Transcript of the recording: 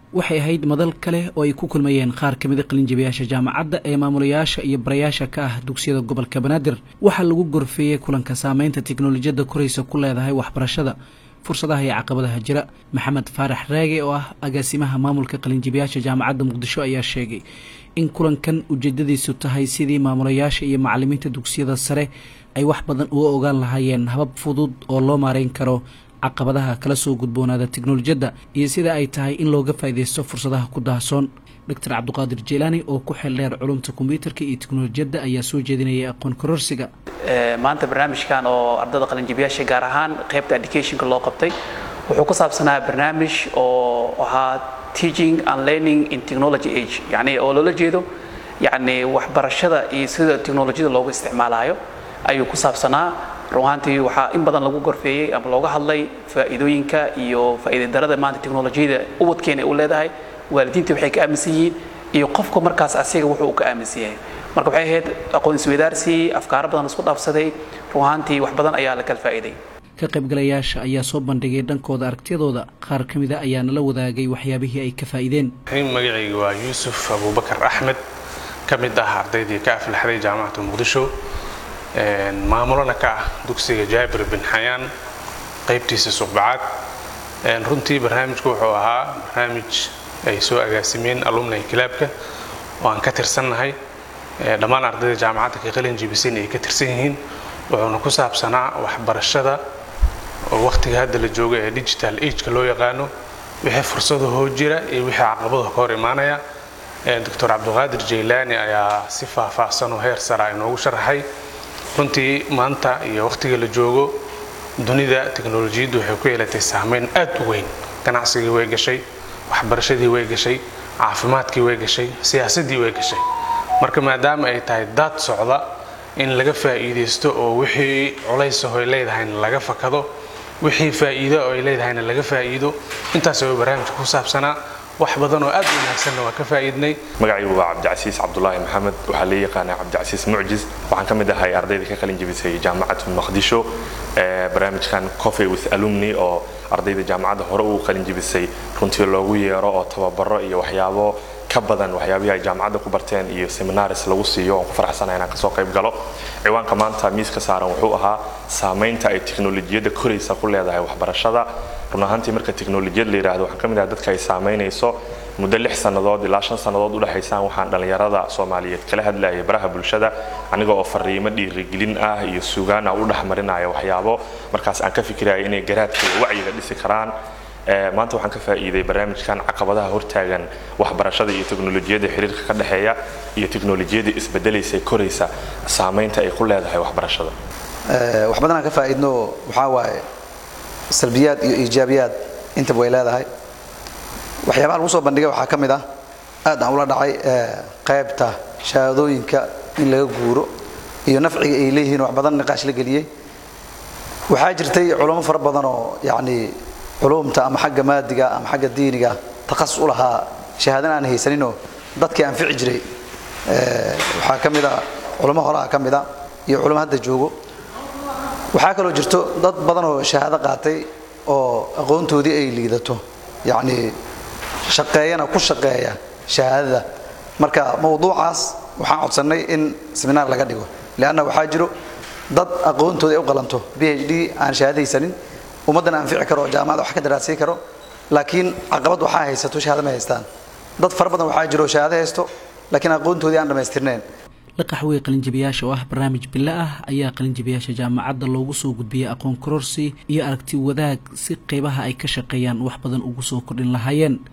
waxay ahayd madal kale oo ay ku kulmayeen qaar ka mida qalinjabiyaasha jaamacadda ee maamulayaasha iyo barayaasha ka ah dugsiyada gobolka banaadir waxaa lagu gorfeeyey kulanka saameynta tiknolojiyadda koraysa ku leedahay waxbarashada fursadaha iyo caqabadaha jira maxamed faarax raage oo ah agaasimaha maamulka qalinjabiyaasha jaamacadda muqdisho ayaa sheegay in kulankan ujeedadiisu tahay sidii maamulayaasha iyo macalimiinta dugsiyada sare ay wax badan uga ogaan lahaayeen habab fudud oo loo maareyn karo caqabadaha kala soo gudboonaada teknolojiyadda iyo sida ay tahay in looga faa'iidaysto fursadaha ku daahsoon doctor cabdiqaadir jeelaani oo ku xeel dheer culumta kombyuutarka iyo teknolojiyadda ayaa soo jeedinayay aqoon kororsiga maanta barnaamijkan oo ardada qalinjabiyaasha gaar ahaan qaybta educationka loo qabtay wuxuu ku saabsanaa barnaamij oo ahaa teaching and learning in technology age yani oo loola jeedo yani waxbarashada iyo sida teknolojiyada loogu isticmaalayo ayuu ku saabsanaa run ahaantii waxaa in badan lagu gorfeeyey ama looga hadlay faa'iidooyinka iyo faa'iidadarada maanta teknolojiyada ubadkeena u leedahay waalidiinta waxay ka aaminsan yihiin iyo qofka markaas asiga wuxuu ka aaminsan yahay marka waxay ahayd aqoon isweydaarsi afkaaro badan isku dhaafsaday run ahaantii wax badan ayaa la kala faa'iiday ka qaybgalayaasha ayaa soo bandhigay dhankooda aragtiyadooda qaar ka mida ayaa nala wadaagay waxyaabihii ay ka faa'iideen magacayga waa yuusuf abuubakar axmed ka mid ah ardaydii ka aflaxday jaamacata muqdisho maamulana ka ah dugsiga jaabir bin xayaan qaybtiisa suqbacaad runtii barnaamijku wuxuu ahaa barnaamij ay soo agaasimeen alumni kilaabka oo aan ka tirsannahay dhammaan ardayda jaamacadda ka qalin jibisan ay ka tirsan yihiin wuxuuna ku saabsanaa waxbarashada oo wakhtiga hadda la jooga ee digital ageka loo yaqaano wixii fursadahoo jira iyo wixii caqabadaha ka hor imaanaya doctor cabdiqaadir jaylaani ayaa si faahfaahsan oo heer sara inoogu sharaxay runtii maanta iyo wakhtiga la joogo dunida teknolojiyaddu waxay ku yeelatay saameyn aad u weyn ganacsigii way gashay waxbarashadii way gashay caafimaadkii way gashay siyaasaddii way gashay marka maadaama ay tahay daad socda in laga faa'iidaysto oo wixii culaysaho ay leedahayna laga fakado wixii faa'iido oo ay leedahayna laga faa'iido intaas oo barnaamijka ku saabsanaa wax badan oo aad u wanaagsanna waa ka faa'iidnay magacaygu waa cabdicasiis cabdulaahi maxamed waxaa la yaqaanaa cabdicasiis mucjis waxaan ka mid ahay ardayda ka qalin jebisay jaamacatu maqdisho barnaamijkan coffee with alumni oo ardayda jaamacadda hore uu qalin jebisay runtii loogu yeero oo tababaro iyo waxyaabo ka badan waxyaabihii ay jaamacadda ku barteen iyo seminaris lagu siiyo oon ku faraxsanahay inaan kasoo qayb galo ciwaanka maanta miiska saaran wuxuu ahaa saamaynta ay teknolojiyadda koraysa ku leedahay waxbarashada run ahaantii marka teknolojiyad la yidhaahdo waxaan ka mid ahay dadka ay saamaynayso muddo lix sannadood ilaa shan sannadood udhexaysaan waxaan dhallinyarada soomaaliyeed kala hadlayay baraha bulshada aniga oo fariimo dhiirigelin ah iyo sugaan ah u dhexmarinaya waxyaabo markaas aan ka fikiraya inay garaadka iyo wacyiga dhisi karaan maanta waxaan ka faa'iiday barnaamijkan caqabadaha hortaagan waxbarashada iyo teknolojiyadda xiriirka ka dhexeeya iyo teknolojiyadda isbedelaysa koraysa saamaynta ay ku leedahay waxbarashada wax badan aan ka faa'iidno waxaa waaye salbiyaad iyo iijaabiyaad intaba way leedahay waxyaabaha lagu soo bandhigay waxaa ka mid ah aad aan ula dhacay qaybta shahaadooyinka in laga guuro iyo nafciga ay leeyihiin wax badan niqaash la geliyey waxaa jirtay culamo fara badan oo yacni culumta ama xagga maadiga ama xagga diiniga takhasus u lahaa shahaadana aan haysaninoo dadkii anfici jiray waxaa ka mid a culamo horaa ka mid a iyo culamo hadda joogo waxaa kaloo jirto dad badan oo shahaado qaatay oo aqoontoodii ay liidato yacni shaqeeyana ku shaqeeya shahaadada marka mawduucaas waxaan codsannay in seminaar laga dhigo leanna waxaa jiro dad aqoontoodii ay u qalanto b h d aan shahaadaysanin ummaddana anfici karo oo jaamacada wax ka daraasay karo laakiin caqabad waxaa haysato shahaado ma haystaan dad fara badan waxaa jiro shahaado haysto laakiin aqoontoodii aan dhammaystirnayn laqaxwey qalinjabiyaasha oo ah barnaamij bilo ah ayaa qalinjabiyaasha jaamacadda loogu soo gudbiyey aqoon kororsi iyo aragti wadaag si qeybaha ay ka shaqeeyaan wax badan ugu soo kordhin lahaayeen